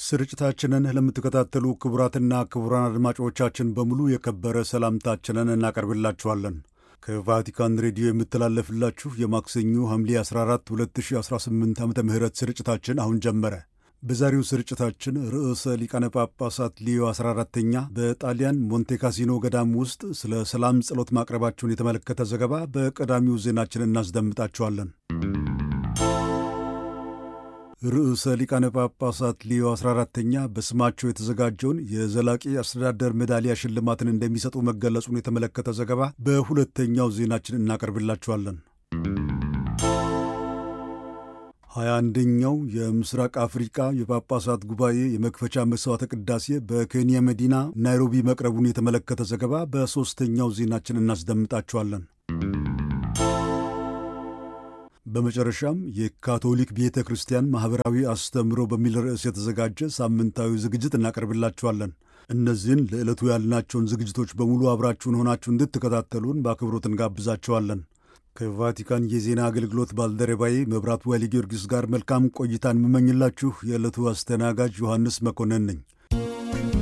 ስርጭታችንን ለምትከታተሉ ክቡራትና ክቡራን አድማጮቻችን በሙሉ የከበረ ሰላምታችንን እናቀርብላችኋለን። ከቫቲካን ሬዲዮ የምተላለፍላችሁ የማክሰኞ ሐምሌ 14 2018 ዓ ም ስርጭታችን አሁን ጀመረ። በዛሬው ስርጭታችን ርዕሰ ሊቃነ ጳጳሳት ሊዮ 14ተኛ በጣሊያን ሞንቴካሲኖ ገዳም ውስጥ ስለ ሰላም ጸሎት ማቅረባቸውን የተመለከተ ዘገባ በቀዳሚው ዜናችን እናስደምጣችኋለን። ርዕሰ ሊቃነ ጳጳሳት ሊዮ 14ተኛ በስማቸው የተዘጋጀውን የዘላቂ አስተዳደር ሜዳሊያ ሽልማትን እንደሚሰጡ መገለጹን የተመለከተ ዘገባ በሁለተኛው ዜናችን እናቀርብላችኋለን። ሀያ አንደኛው የምስራቅ አፍሪቃ የጳጳሳት ጉባኤ የመክፈቻ መሥዋዕተ ቅዳሴ በኬንያ መዲና ናይሮቢ መቅረቡን የተመለከተ ዘገባ በሦስተኛው ዜናችን እናስደምጣችኋለን። በመጨረሻም የካቶሊክ ቤተ ክርስቲያን ማኅበራዊ አስተምህሮ በሚል ርዕስ የተዘጋጀ ሳምንታዊ ዝግጅት እናቀርብላችኋለን። እነዚህን ለዕለቱ ያልናቸውን ዝግጅቶች በሙሉ አብራችሁን ሆናችሁ እንድትከታተሉን በአክብሮት እንጋብዛችኋለን። ከቫቲካን የዜና አገልግሎት ባልደረባዬ መብራቱ ኃይለ ጊዮርጊስ ጋር መልካም ቆይታን የምመኝላችሁ የዕለቱ አስተናጋጅ ዮሐንስ መኮንን ነኝ።